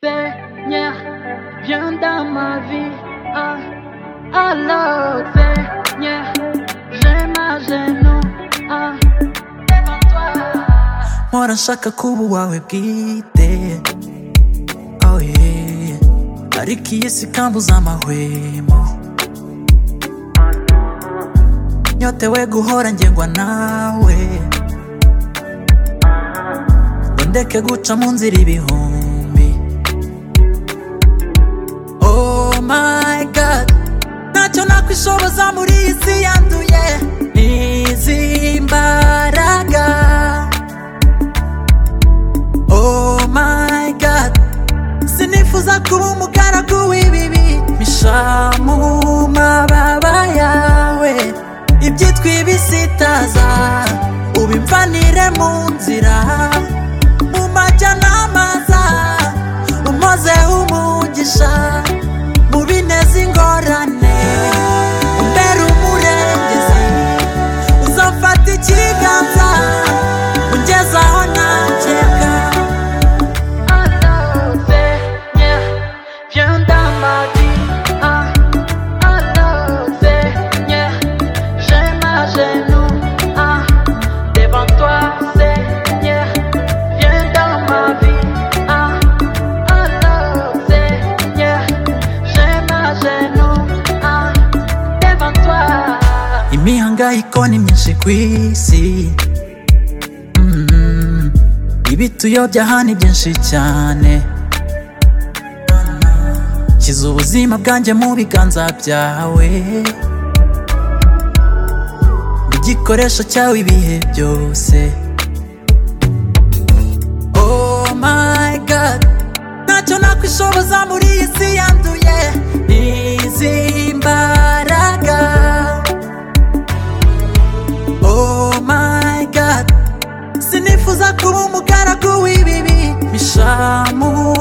Seigneur, viens dans ma vie. Ah, alors, Seigneur, j'ai ma genou. Ah, devant toi. Mpora nshaka kuba uwawe bwite oh yeah. ariko iyi si kambuza amahwemo nyotewe guhora ngengwa nawe ndeke guca mu nzira ibihumbi oh my god ntacyo nakwishoboza muri iyi si yanduye n'izi mbaraga Oh my god Sinifuza kuba umugaragu w'ibibi Misha mu mababa yawe Ibyitwa ibisitaza Ubimvanire mu nzira Mu majyanama za Umoze umugisha Mu bineza ingorane Umbere umurengezi Uzamfata ikiganza Ungezaho ntakeka Alors, Seigneur, viens dans ma vie. Ah, alors, Seigneur, j'ai ma genou. Ah, devant toi, Seigneur, viens dans ma vie. Ah, alors, Seigneur, j'ai ma genou. Ah, devant toi. imihangayiko ni myinshi ku isi Mm. ibituyobya hano byinshi cyane shyize ubuzima bwanjye mu biganza byawe igikoresho cyawe ibihe byose oh my god ntacyo nakwishoboza muri iyi si yanduye n'izi mbaraga Oh my god Sinifuza kuba umugaragu w'ibibi Misha mu